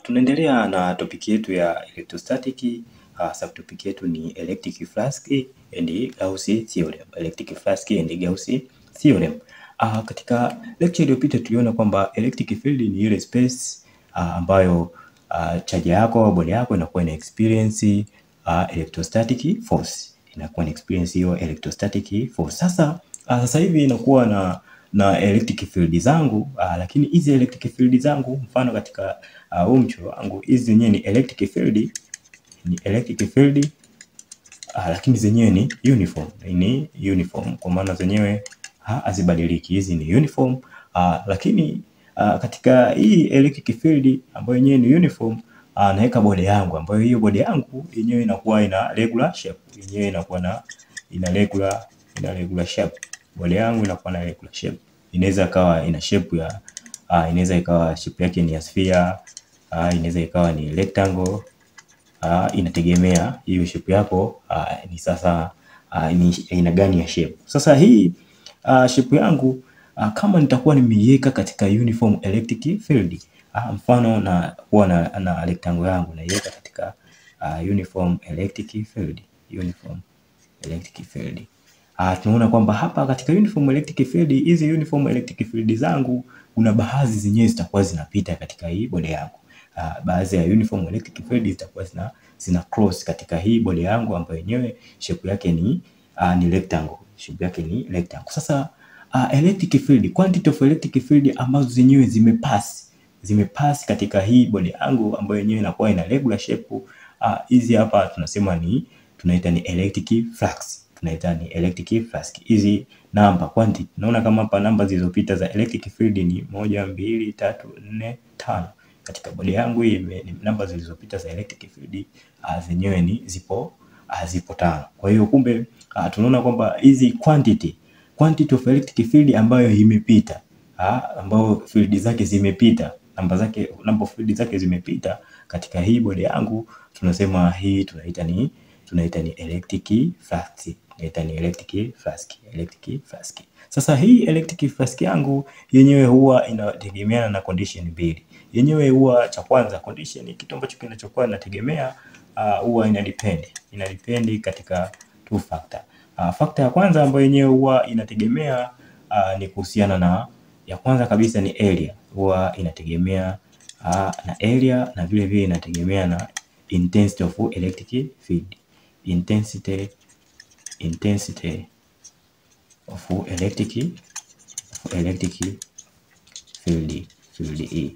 tunaendelea na topic yetu ya electrostatic. Uh, subtopic yetu ni electric flask and Gauss theorem. Electric flask and Gauss theorem. Uh, katika lecture iliyopita tuliona kwamba electric field ni ile space uh, ambayo uh, charge yako body yako inakuwa ina experience uh, electrostatic force inakuwa ina experience hiyo electrostatic force. Sasa uh, sasa hivi inakuwa na na electric field zangu uh, lakini hizi electric field zangu mfano katika huu uh, mchoro wangu hizi zenyewe ni electric field ni electric field uh, lakini zenyewe ni uniform ni uniform kwa maana zenyewe hazibadiliki hizi ni uniform uh, lakini uh, katika hii electric field ambayo yenyewe ni uniform uh, naweka bodi yangu ambayo hiyo bodi yangu yenyewe inakuwa ina regular shape yenyewe inakuwa na ina regular ina regular shape bodi yangu inakuwa na regular shape inaweza ikawa ina shape ya uh, inaweza ikawa shape yake ni ya sphere uh, inaweza ikawa ni rectangle uh, inategemea hiyo shape yako uh, ni sasa uh, ni aina gani ya shape. Sasa hii uh, shape yangu uh, kama nitakuwa nimeiweka katika uniform electric field uh, mfano na kuwa na, na rectangle yangu naiweka katika uh, uniform electric field uniform electric field uh, tunaona kwamba hapa katika uniform electric field hizi uniform electric field zangu kuna baadhi zenyewe zitakuwa zinapita katika hii bodi yangu. Uh, baadhi ya uniform electric field zitakuwa zina zina cross katika hii bodi yangu ambayo yenyewe shape yake ni uh, ni rectangle. Shape yake ni rectangle. Sasa uh, electric field, quantity of electric field ambazo zenyewe zimepass zimepass katika hii bodi yangu ambayo yenyewe inakuwa ina regular shape hizi uh, hapa tunasema ni tunaita ni electric flux. Tunaita ni electric flux. Hizi namba quantity. Naona kama hapa namba zilizopita za electric field ni moja, mbili, tatu, nne, tano katika bodi yangu hii ni namba zilizopita za electric field uh, zenyewe ni zipo uh, zipo tano. Kwa hiyo kumbe uh, tunaona kwamba hizi quantity quantity of electric field ambayo imepita uh, ambayo field zake zimepita namba zake namba field zake zimepita katika hii bodi yangu tunasema hii tunaita ni tunaita ni electric flux tunaita ni electric flux electric flux. Sasa hii electric flux yangu yenyewe huwa inategemeana na condition mbili yenyewe huwa cha kwanza condition kitu ambacho kinachokuwa inategemea huwa uh, ina depend ina depend katika two factor. Uh, factor ya kwanza ambayo yenyewe huwa inategemea uh, ni kuhusiana na ya kwanza kabisa ni area, huwa inategemea uh, na area na vile vile inategemea na intensity of electric field intensity intensity of electric of electric field field E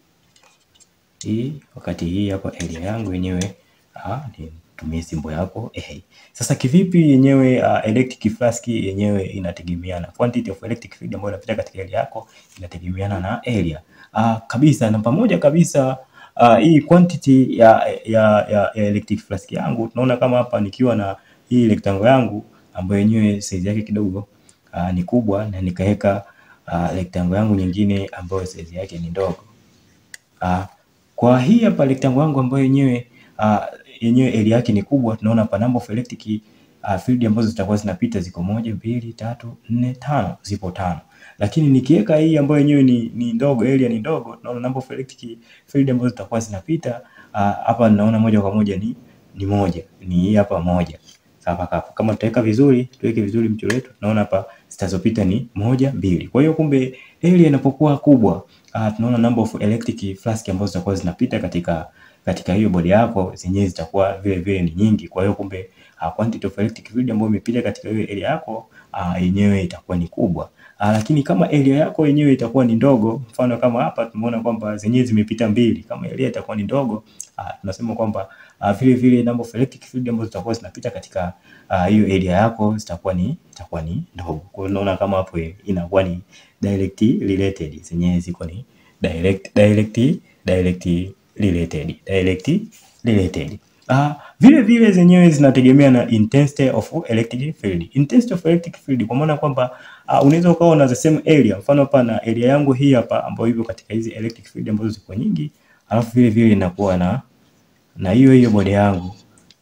hii wakati hii hapa area yangu yenyewe nitumie simbo yako eh. Sasa kivipi yenyewe uh, electric flux yenyewe inategemeana quantity of electric field ambayo inapita katika area yako inategemeana na area uh, kabisa na pamoja kabisa uh, hii quantity ya, ya, ya, ya electric flux yangu tunaona kama hapa nikiwa na hii rectangle yangu ambayo yenyewe size yake kidogo uh, ni kubwa na nikaweka uh, rectangle yangu nyingine ambayo size yake ni ndogo uh, kwa hii hapa rectangle yangu ambayo yenyewe uh, yenyewe area yake ni kubwa, tunaona hapa number of electric uh, field ambazo zitakuwa zinapita ziko moja, mbili, tatu, nne, tano, zipo tano. Lakini nikiweka hii ambayo yenyewe ni, ni ndogo, area ni ndogo, tunaona number of electric field ambazo zitakuwa zinapita hapa uh, naona moja kwa moja ni ni moja, ni hii hapa moja. Sawa hapo. Kama tutaweka vizuri, tuweke vizuri mchoro wetu, tunaona hapa zitazopita ni moja, mbili. Kwa hiyo kumbe area inapokuwa kubwa uh, tunaona number of electric flux ambazo zitakuwa zinapita katika katika hiyo bodi yako zenyewe zitakuwa vile vile ni nyingi. Kwa hiyo kumbe uh, quantity of electric field ambayo imepita katika hiyo area yako uh, yenyewe itakuwa ni kubwa. Uh, lakini kama area yako yenyewe itakuwa ni ndogo, mfano kama hapa tumeona kwamba zenyewe zimepita mbili, kama area itakuwa ni ndogo uh, tunasema kwamba uh, vile vile number of electric field ambazo zitakuwa zinapita katika hiyo uh, area yako zitakuwa ni itakuwa ni ndogo. Kwa hiyo unaona kama hapo inakuwa ni direct related, zenyewe ziko ni direct direct direct related direct related. Uh, vile vile zenyewe zinategemea na intensity of electric field. Intensity of electric field kwa maana kwamba uh, unaweza ukawa na the same area. Mfano hapa na area yangu hii hapa ambayo ipo katika hizi electric field ambazo ziko nyingi, alafu vile vile inakuwa na na hiyo hiyo bodi yangu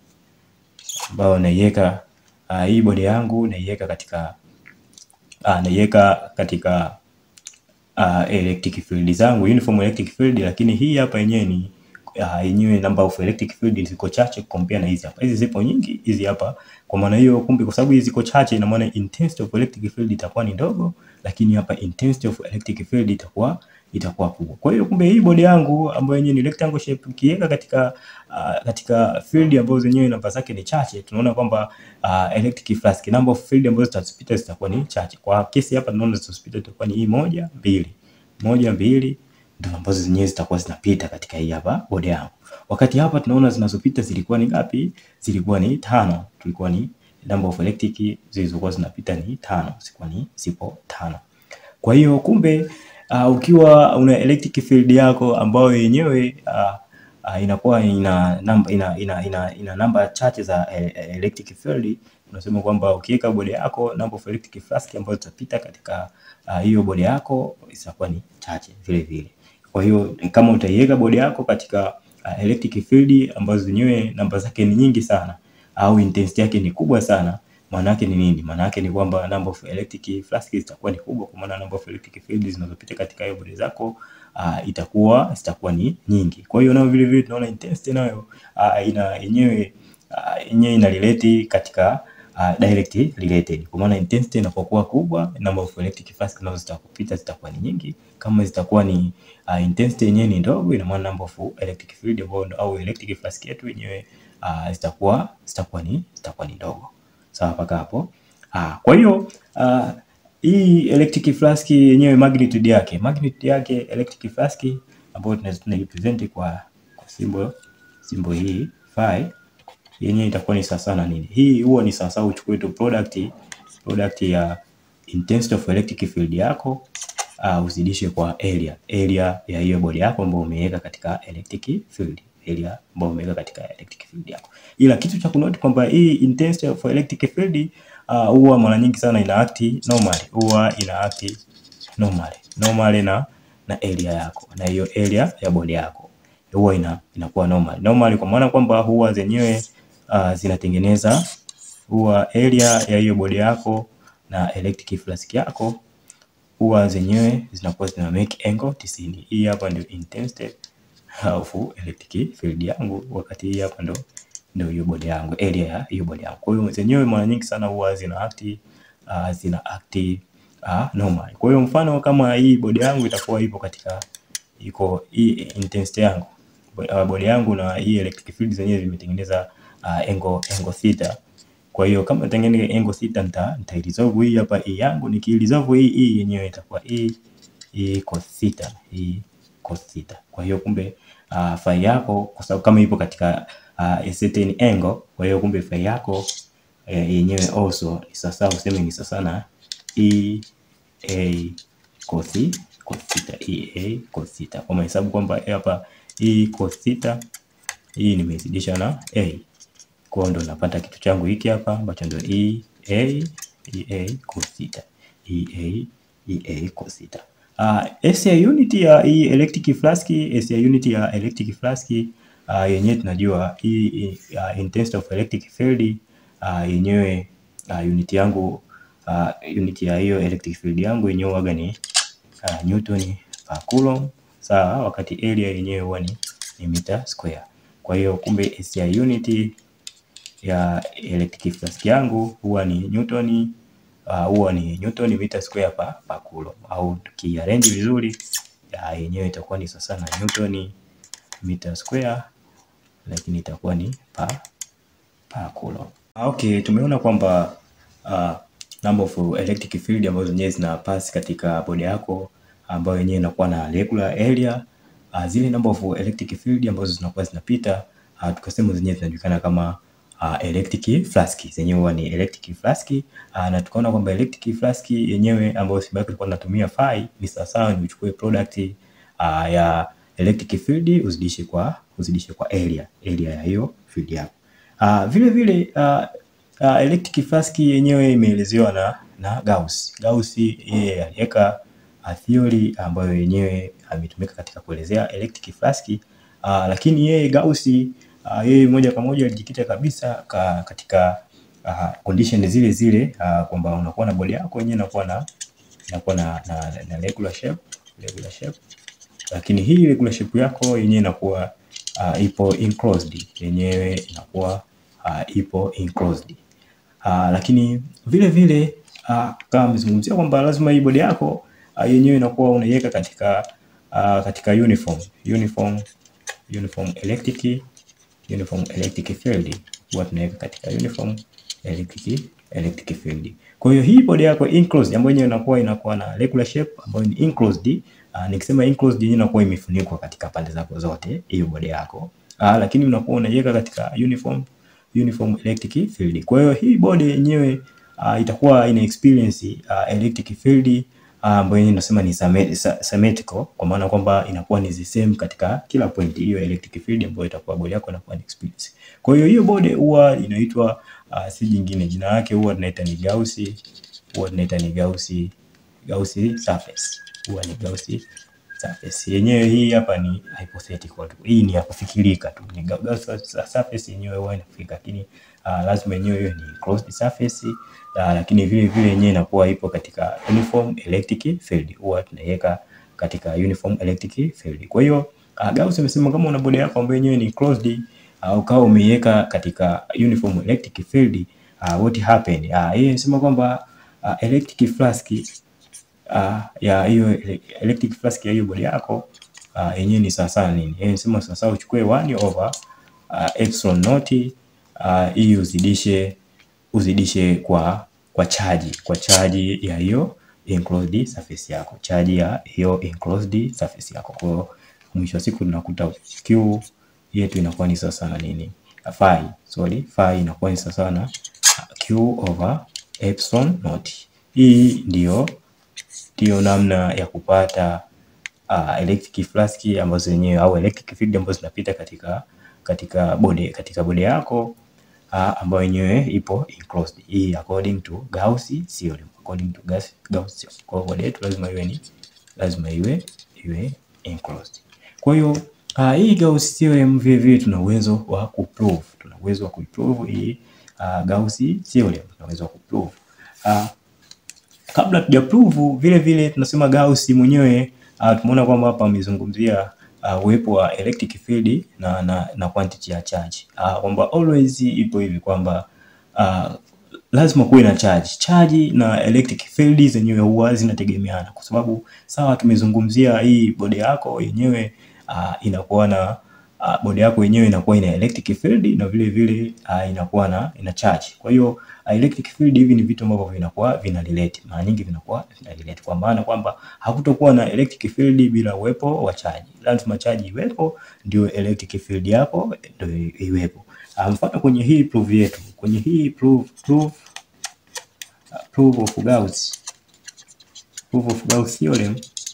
ambayo naiweka uh, hii bodi yangu naiweka katika uh, naiweka katika uh, electric field zangu uniform electric field, lakini hii hapa yenyewe ni uh, yenyewe number of electric field ziko chache compare na hizi hapa. Hizi zipo nyingi, hizi hapa. Kwa maana hiyo, kumbe kwa sababu hizi ziko chache, ina maana intensity of electric field itakuwa ni ndogo, lakini hapa intensity of electric field itakuwa itakuwa kubwa. Kwa hiyo kumbe hii bodi yangu ambayo yenyewe ni rectangle shape ukiweka katika uh, katika field ambazo zenyewe namba zake ni chache, tunaona kwamba uh, electric flask number of field ambazo zitazipita zitakuwa ni chache. Kwa kesi hapa tunaona zitazipita itakuwa ni hii moja, mbili. Moja, mbili ndio ambazo zenyewe zitakuwa zinapita katika hii hapa bodi yangu. Wakati hapa tunaona zinazopita zilikuwa ni ngapi? Zilikuwa ni tano. Tulikuwa ni number of electric zilizokuwa zinapita ni tano, zilikuwa ni zipo tano. Kwa hiyo kumbe uh, ukiwa una electric field yako ambayo yenyewe uh, uh, inakuwa ina namba ina, ina, ina, ina namba chache za uh, electric field, unasema kwamba ukiweka bodi yako number of electric flask ambazo zitapita katika hiyo uh, bodi yako itakuwa ni chache vile vile. Kwa hiyo kama utaiweka bodi yako katika uh, electric field ambazo zenyewe namba zake ni nyingi sana au intensity yake ni kubwa sana maana yake ni nini? Maana yake ni kwamba number of electric flask zitakuwa ni kubwa, kwa maana number of electric field zinazopita katika hiyo bodi zako uh, itakuwa zitakuwa ni nyingi. Kwa hiyo nao vile vile tunaona intensity nayo uh, ina yenyewe uh, yenyewe ina relate katika uh, direct related. Kwa maana intensity inapokuwa kubwa, number of electric flask nazo zitakupita zitakuwa ni nyingi. Kama zitakuwa ni uh, intensity yenyewe ni ndogo, ina maana number of electric field au electric flask yetu yenyewe uh, zitakuwa zitakuwa ni zitakuwa ni ndogo. Sawa mpaka hapo. Ah, kwa hiyo uh, hii electric flask yenyewe magnitude yake magnitude yake electric flask ambayo tunaweza tunaipresent kwa kwa symbol symbol hii phi yenyewe itakuwa ni sawa na nini? Hii huwa ni sawa sawa uchukue tu product product ya intensity of electric field yako uh, uzidishe kwa area area ya hiyo bodi yako ambayo umeweka katika electric field area ambayo umeweka katika electric field yako. Ila kitu cha kunote kwamba hii intensity of electric field huwa uh, mara nyingi sana ina act normally, huwa ina act normally normally na na area yako na hiyo area ya bodi yako huwa ina inakuwa normal normally, kwa maana kwamba huwa zenyewe uh, zinatengeneza huwa area ya hiyo bodi yako na electric flask yako huwa zenyewe zinakuwa zina make angle 90. Hii hapa ndio intensity of electric field yangu, wakati hii hapa ndo ndio hiyo bodi yangu, area ya hiyo bodi yangu. Kwa hiyo zenyewe mara nyingi sana huwa zina act uh, zina act uh, normal. Kwa hiyo mfano kama hii bodi yangu itakuwa ipo katika iko hii intensity yangu uh, bodi yangu na hii electric field zenyewe zimetengeneza uh, angle angle theta. Kwa hiyo kama tengeneza angle theta nita nita resolve hii hapa hii yangu, nikiresolve hii hii yenyewe itakuwa hii hii cos theta hii cos theta. Kwa hiyo kumbe uh, phi yako kwa sababu kama ipo katika uh, a certain angle, kwa hiyo kumbe phi yako eh, yenyewe also ni sasa useme ni sasa na e a cos cos theta e a cos theta. Kwa mahesabu kwamba hapa e cos theta hii nimezidisha na a, kwa ndo napata kitu changu hiki hapa ambacho ndo e a e a cos theta e a e a cos theta. Uh, SI unit ya hii electric flask, SI unit ya electric flask uh, yenyewe tunajua hii uh, intensity of electric field uh, yenyewe uh, unit yangu uh, unit ya hiyo electric field yangu yenyewe waga ni uh, newton per coulomb sawa, wakati area yenyewe huwa ni, ni meter square. Kwa hiyo kumbe SI unit ya electric flask yangu huwa ni newton huwa uh, ni newton meter square per, per coulomb au tukiarrange vizuri yenyewe itakuwa ni sasa na newton meter square lakini itakuwa ni per, per coulomb. Okay, tumeona kwamba uh, number of electric field ambazo zenyewe zina pass katika bodi yako ambayo yenyewe inakuwa na regular area uh, zile number of electric field ambazo zinakuwa zinapita uh, tukasema zenyewe zinajulikana kama uh, electric flask zenyewe huwa ni electric flask uh, na tukaona kwamba electric flask yenyewe ambayo Sibaki tulikuwa tunatumia phi ni sawasawa ni uchukue product uh, ya electric field uzidishe kwa uzidishe kwa area area ya hiyo field yako. Uh, vile vile uh, uh, electric flask yenyewe imeelezewa na na Gauss. Gauss yeye aliweka uh, theory ambayo yenyewe ametumika katika kuelezea electric flask uh, lakini yeye Gauss uh, yeye moja kwa moja alijikita kabisa ka, katika uh, condition zile zile uh, kwamba unakuwa na bodi yako yenyewe inakuwa na inakuwa na, na, na regular shape regular shape lakini hii regular shape yako yenyewe inakuwa uh, ipo enclosed, yenyewe inakuwa uh, ipo enclosed. Uh, lakini vile vile uh, kama amezungumzia kwamba lazima hii bodi yako uh, yenyewe inakuwa unaiweka katika uh, katika uniform uniform uniform electric uniform electric field huwa tunaweka katika uniform electric electric field. Kwa hiyo hii bodi yako enclosed ambayo yenyewe inakuwa inakuwa na regular shape ambayo ni enclosed. Uh, nikisema enclosed yenyewe inakuwa imefunikwa katika pande zako zote hiyo bodi yako. Uh, lakini unakuwa unaiweka katika uniform uniform electric field. Kwa hiyo hii bodi yenyewe uh, itakuwa ina experience uh, electric field ambayo uh, inasema ni symmetrical kwa maana kwamba inakuwa ni the same katika kila point hiyo electric field ambayo itakuwa bodi yako inakuwa ni experience. Kwa hiyo hiyo bodi huwa inaitwa uh, si jingine, jina lake huwa tunaita ni Gauss, huwa tunaita ni Gauss Gauss surface, huwa ni Gauss surface. Yenyewe hii hapa ni hypothetical tu, hii ni ya kufikirika tu, ni Gauss surface yenyewe huwa inafikirika, lakini uh, lazima yenyewe hiyo ni closed surface uh, lakini vile vile yenyewe inakuwa ipo katika uniform electric field, huwa tunaiweka katika uniform electric field. Kwa hiyo uh, Gauss amesema kama una bodi yako ambayo yenyewe ni closed au uh, kama umeiweka katika uniform electric field uh, what happen uh, yeye anasema kwamba uh, electric flask uh, ya hiyo electric flask ya hiyo bodi yako uh, yenyewe ni sawa sawa nini? Yeye anasema sawa sawa uchukue 1 over uh, epsilon naught uh, hii uzidishe uzidishe kwa kwa chaji kwa chaji ya hiyo enclosed surface yako, chaji ya hiyo enclosed surface yako. Kwa hiyo mwisho wa siku tunakuta Q yetu inakuwa ni sawa sana nini? Phi, sorry, phi inakuwa ni sawa sana Q over epsilon naught. Hii ndio ndio namna ya kupata uh, electric flask ambazo zenyewe au electric field ambazo zinapita katika katika bodi katika bodi yako uh, ambayo yenyewe ipo enclosed. Hii according to Gauss theorem, according to Gauss Gauss theorem. Kwa hiyo bodi yetu lazima iwe ni lazima iwe iwe enclosed. Kwa hiyo uh, hii Gauss theorem vile vile tuna uwezo wa kuprove, tuna uwezo wa kuprove hii uh, Gauss theorem, tuna uwezo wa kuprove uh, kabla tuja prove vile vile tunasema Gauss mwenyewe uh, tumeona kwamba hapa amezungumzia uwepo uh, wa electric field na, na, na quantity ya charge uh, kwamba always ipo hivi kwamba uh, lazima kuwe na charge. Charge na electric field zenyewe huwa zinategemeana, kwa sababu sawa, tumezungumzia hii bodi yako yenyewe uh, inakuwa na uh, bodi yako yenyewe inakuwa ina electric field na vile vile uh, inakuwa na ina charge. Kwa hiyo uh, electric field hivi ni vitu ambavyo vinakuwa vina relate, mara nyingi vinakuwa vina relate, kwa maana kwamba hakutokuwa na electric field bila uwepo wa charge. Lazima charge iwepo ndio electric field yako ndio iwepo. Uh, mfano kwenye hii proof yetu, kwenye hii proof proof uh, proof of Gauss proof of Gauss theorem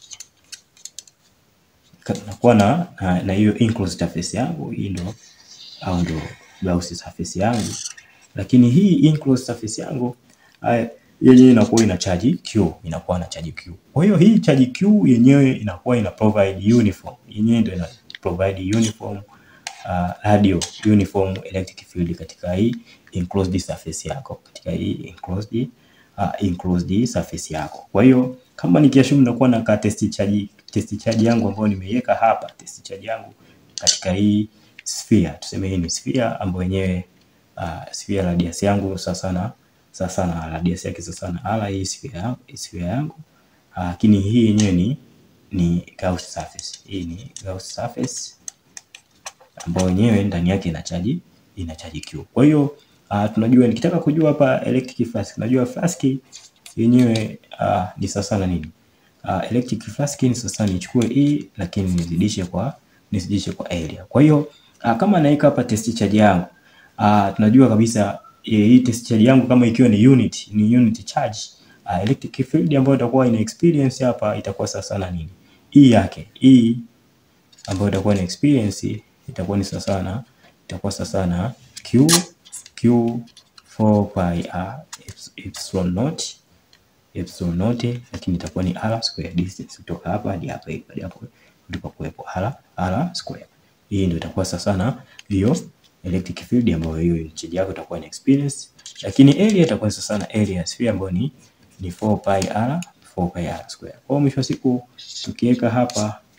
nakuwa na na hiyo enclosed surface yangu hii ndo au ndo Gauss surface yangu, lakini hii enclosed surface yangu yenyewe inakuwa ina charge Q, inakuwa na charge Q. Kwa hiyo hii charge Q yenyewe inakuwa ina provide uniform, yenyewe ndio ina provide uniform uh, radio uniform electric field katika hii enclosed surface yako, katika hii enclosed uh, enclosed surface yako. Kwa hiyo kama nikiashumu nakuwa na ka test charge test charge yangu ambayo nimeiweka hapa, test charge yangu katika hii sphere, tuseme hii ni sphere ambayo yenyewe uh, sphere radius yangu sasa sana sasa sana radius yake sasa sana ala hii sphere yangu sphere yangu lakini uh, hii yenyewe ni ni Gauss surface. Hii ni Gauss surface ambayo yenyewe ndani yake ina charge ina charge Q. Kwa hiyo uh, tunajua nikitaka kujua hapa electric flask, najua flask yenyewe uh, ni sasa na nini uh, electric flask ni sasa nichukue E lakini nizidishe kwa nizidishe kwa area. Kwa hiyo uh, kama naweka hapa test charge yangu uh, tunajua kabisa hii test charge yangu kama ikiwa ni unit ni unit charge uh, electric field ambayo itakuwa ina experience hapa itakuwa sasa na nini E yake E ambayo itakuwa na experience itakuwa ni sasa na itakuwa sasa na Q Q 4 pi r epsilon naught epsilon naught, lakini itakuwa ni r square distance kutoka hapa hadi hapa hadi hapo ndipo kuwepo r r square. Hii ndio itakuwa sasa na hiyo electric field ambayo hiyo charge yako itakuwa ni experience, lakini area itakuwa sasa na area sphere ambayo ni ni 4 pi r 4 pi r square. Kwa mwisho wa siku tukiweka hapa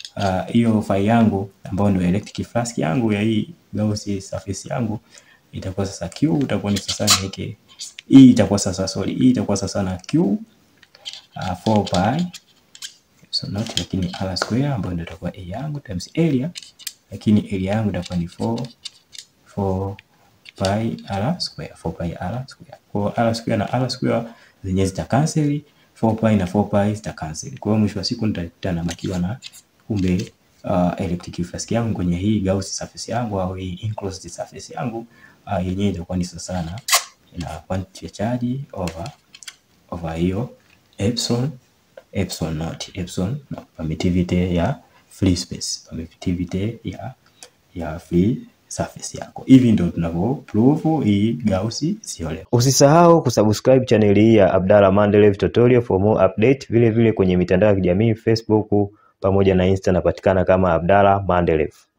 hiyo uh, file yangu ambayo ndio electric flask yangu ya hii Gauss surface yangu itakuwa sasa Q itakuwa ni sasa niweke hii itakuwa sasa sorry, hii itakuwa sasa na Q uh, 4 pi so not, lakini r square ambayo ndio itakuwa a yangu times area, lakini area yangu itakuwa ni 4 4 pi r square 4 pi r square. Kwa r square na r square zenyewe zita cancel, 4 pi na 4 pi zita cancel. Kwa hiyo mwisho wa siku nitakuta nabakiwa na kumbe uh, electric flask yangu kwenye hii Gauss surface yangu au hii enclosed surface yangu uh, yenyewe itakuwa ni sawa sana na quantity ya charge over over hiyo epsilon epsilon naught epsilon na permittivity ya free space permittivity ya ya free surface yako. Hivi ndio tunavyo prove hii Gauss theorem. Usisahau kusubscribe channel hii ya Abdalla Mandelev Tutorial for more update. Vile vile kwenye mitandao ya kijamii Facebook pamoja na Insta napatikana kama Abdalla Mandelev.